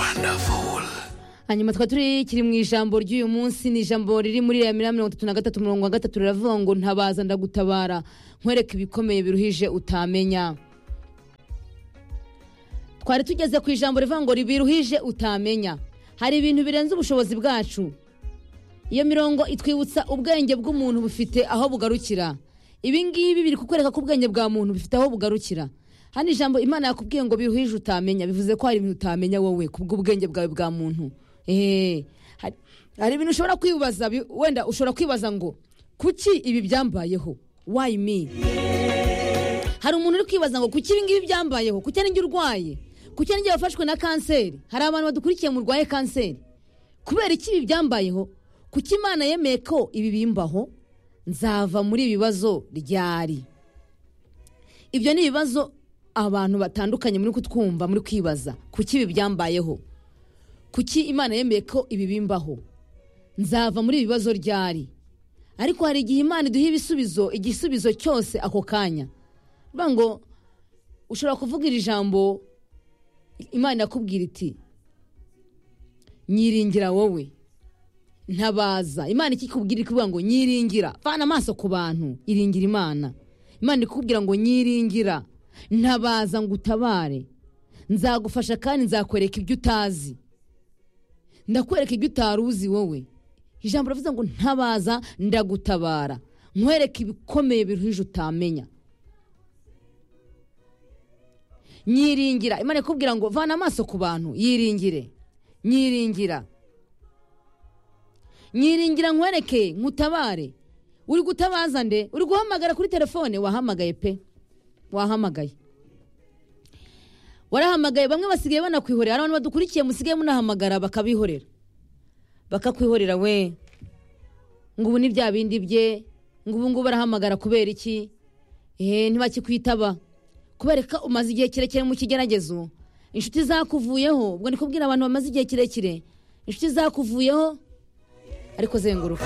wonderful hanyuma tukaba turi kiri mu ijambo ry'uyu munsi ni ijambo riri muri ya mirongo itatu na gatatu mirongo gatatu riravuga ngo ntabaza ndagutabara nkwereke ibikomeye biruhije utamenya twari tugeze ku ijambo rivuga ngo biruhije utamenya hari ibintu birenze ubushobozi bwacu iyo mirongo itwibutsa ubwenge bw'umuntu bufite aho bugarukira ibi ngibi biri kukwereka ko ubwenge bwa muntu bufite aho bugarukira hano ijambo imana yakubwiye ngo biruhije utamenya bivuze ko hari ibintu utamenya wowe kubw'ubwenge bwawe bwa muntu eee hari ibintu ushobora kwibaza wenda ushobora kwibaza ngo kuki ibi byambayeho wayi mi hari umuntu uri kwibaza ngo kuki ibi ngibi byambayeho kuki ari njye urwaye kuki ari njye wafashwe na kanseri hari abantu badukurikiye murwaye kanseri kubera iki ibi byambayeho kuki imana yemeye ko ibi bimbaho nzava muri ibi bibazo ryari ibyo ni ibibazo abantu batandukanye muri kutwumva muri kwibaza kuki ibi byambayeho kuki imana yemeye ko ibi bimbaho nzava muri ibi bibazo ryari ariko hari igihe imana iduha ibisubizo igisubizo cyose ako kanya bivuga ngo ushobora kuvuga iri jambo imana irakubwira iti nyiringira wowe ntabaza imana ikikubwira ikubwira ngo nyiringira vana amaso ku bantu iringira imana imana ikubwira ngo nyiringira ntabaza ngo utabare nzagufasha kandi nzakwereka ibyo utazi ndakwereka ibyo utari uzi wowe ijambo rivuze ngo ntabaza ndagutabara nkwereke ibikomeye biruhije utamenya nyiringira imana ikubwira ngo vana amaso ku bantu yiringire nyiringira nyiringira nkwereke nkutabare uri gutabaza nde uri guhamagara kuri telefone wahamagaye pe wahamagaye warahamagaye bamwe basigaye banakwihorera abantu badukurikiye musigaye munahamagara bakabihorera bakakwihorera we ngo ubu ni bya bindi bye ngo ubu ngubu barahamagara kubera iki eee ntibakikwitaba kubera ko umaze igihe kirekire mu kigeragezo inshuti zakuvuyeho ubwo ni kubwira abantu bamaze igihe kirekire inshuti zakuvuyeho ariko zenguruka